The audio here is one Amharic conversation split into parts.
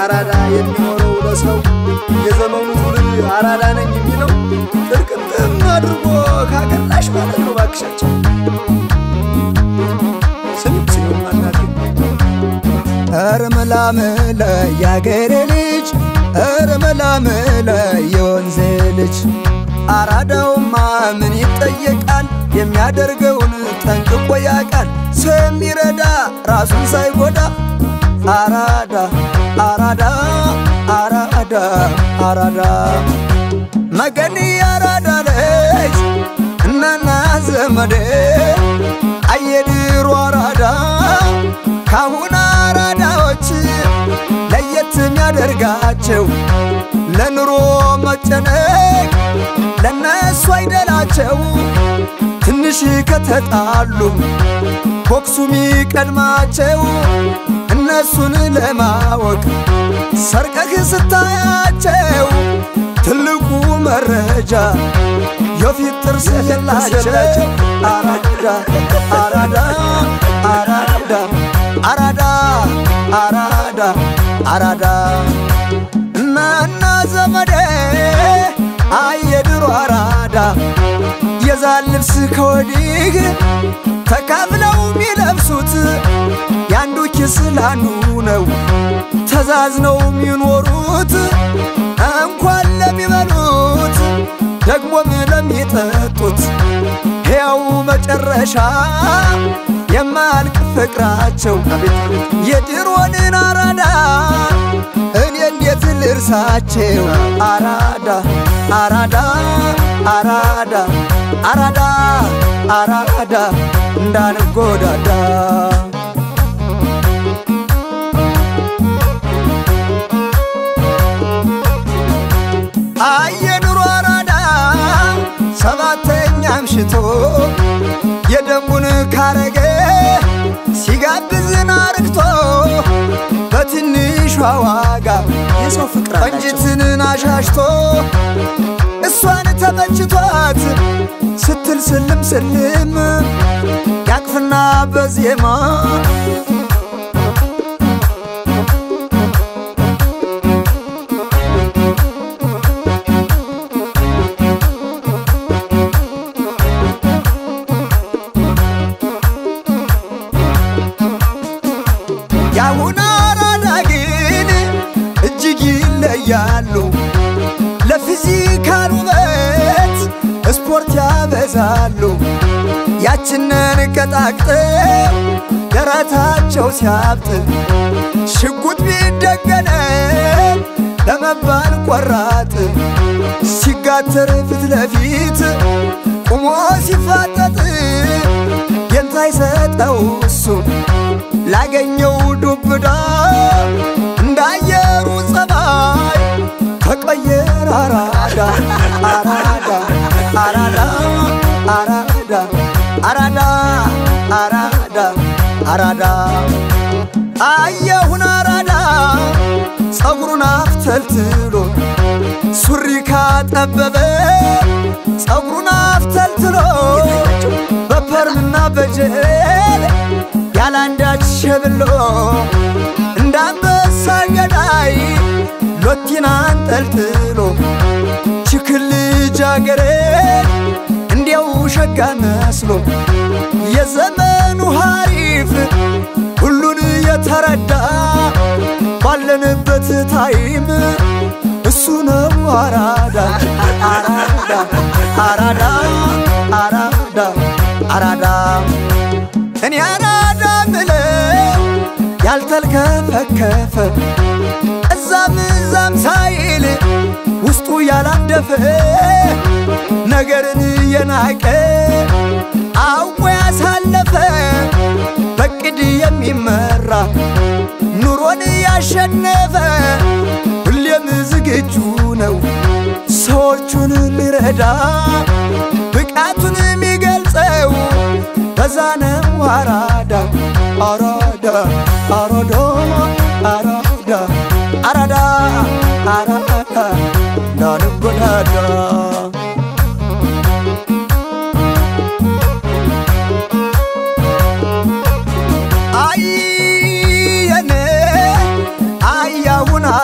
አራዳ የሚኖረው ለሰው የዘመኑ ትውልድ አራዳ ነኝ የሚለው ጥርቅምጥም አድርጎ ካቀላሽ ማለት ነው። ባክሻቸው ስም ስም አናቴ ኧረ መላመለ ያገሬ ልጅ ኧረ መላመለ የወንዜ ልጅ አራዳውማ ምን ይጠየቃል? የሚያደርገውን ጠንቅቆ ያውቃል። ሰው የሚረዳ ራሱን ሳይጎዳ አራዳ አራዳ አራዳ አራዳ መገኒ አራዳ ልጅ እናና ዘመዴ አየድሮ አራዳ ካሁን አራዳዎች ለየት የሚያደርጋቸው ለኑሮ መጨነቅ ለነሱ አይደላቸው ትንሽ ከተጣሉ ቦክሱ ሚቀድማቸው እነሱን ለማወቅ ሰርቀህ ስታያቸው ትልቁ መረጃ የፊት ጥርስ የላቸው አራዳ አራዳ አራዳ አራዳ አራዳ አራዳ እናና ዘመዴ አየድሮ አራዳ የዛን ልብስ ከወዲህ ተካፍለው የሚለብሱት ያንዱ ኪስ ላንዱ ነው ተዛዝነው የሚኖሩት እንኳን ለሚበሉት ደግሞም ለሚጠጡት ሕያው መጨረሻ የማያልቅ ፍቅራቸው የድሮንን አራዳ እኔ እንዴት ልርሳቸው? አራዳ አራዳ አራዳ አራዳ አራዳ እንዳንጎዳዳ አየኑሮ አራዳ ሰባተኛ አምሽቶ የደንቡን ካረገ ሲጋብዝን አርግቶ በትንሿ ዋጋ የሰው ፍቅር አላቸው። ቆንጅትን አሻሽቶ እሷን ተመችቷት ስትል ስልም ስልም ያቅፍና በዜማ የአሁን አራዳ ግን እጅግ ይለያሉ። ለፊዚካል ውበት ስፖርት ያበዛሉ። ያችንን ቀጣቅጠው ደረታቸው ሲያብጥ ሽጉጥ ቢደገነም ለመባል ቆራጥ ሲጋተር ፊት ለፊት ቁሞ ሲፋጠጥ የንታ ይሰጠው እሱ ላገኘው ዱብዳ እንዳየሩ ጸባይ ተቀየር አራዳ አራዳ አራዳ አራዳ አራዳ አራዳ አራዳ አየሁን አራዳ ጸጉሩን አፍተልትሎ ሱሪ ካጠበበ ጸጉሩን አፍተልትሎ በፐርምና በጀል ያላንዳች ሸብሎ እንደ አንበሳ ገዳይ ሎቲን አንጠልጥሎ ችክል ልጃገረድ እንዲያው ሸጋ መስሎ የዘመኑ ሐሪፍ ሁሉን የተረዳ ባለንበት ታይም እሱ ነው አራዳ አራዳ አራዳ አራዳ አራዳ እኔ አራዳ ምለው ያልተልከፈከፈ እዛም እዛም ሳይል ውስጡ ያላደፈ ነገርን የናቀ አውቆ ያሳለፈ በቅድ የሚመራ ኑሮን ያሸነፈ ሁሌም ዝግጁ ነው ሰዎቹን ሊረዳ ብቃቱን የሚገልጸው በዛ ነው አራዳ አራዳ አራዳ አራዳ አራዳ አራዳ እንዳንጎዳዳ አየኔ አያሁን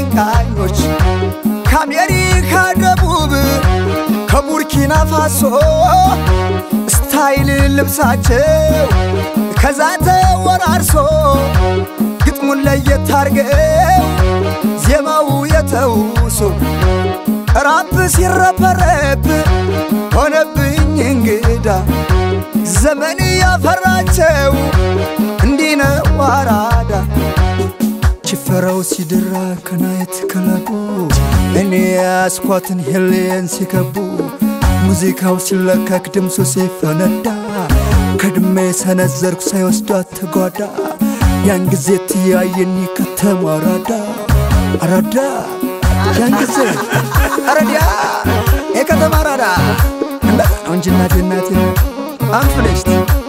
አቀንቃኞች ከአሜሪካ ደቡብ ከቡርኪና ፋሶ ስታይል ልብሳቸው ከዛ ተወራርሶ ግጥሙን ለየት አርገው ዜማው የተውሶ ራፕ ሲረበረብ ሆነብኝ እንግዳ ዘመን ያፈራቸው እንዲህ ነው አራዳ ጭፈራው ሲደራ ከናየት ክለቡ እኔ ያስኳትን ሄሌን ሲከቡ ሙዚቃው ሲለከክ ድምፁ ሲፈነዳ ከድሜ ሰነዘርኩ ሳይወስዷት ተጓዳ ያን ጊዜ ትያየኒ ከተማ አራዳ አራዳ ያን ጊዜ አረዲያ የከተማ አራዳ እንደዛ ነው እንጂ እናቴ እናቴ አንፍለሽት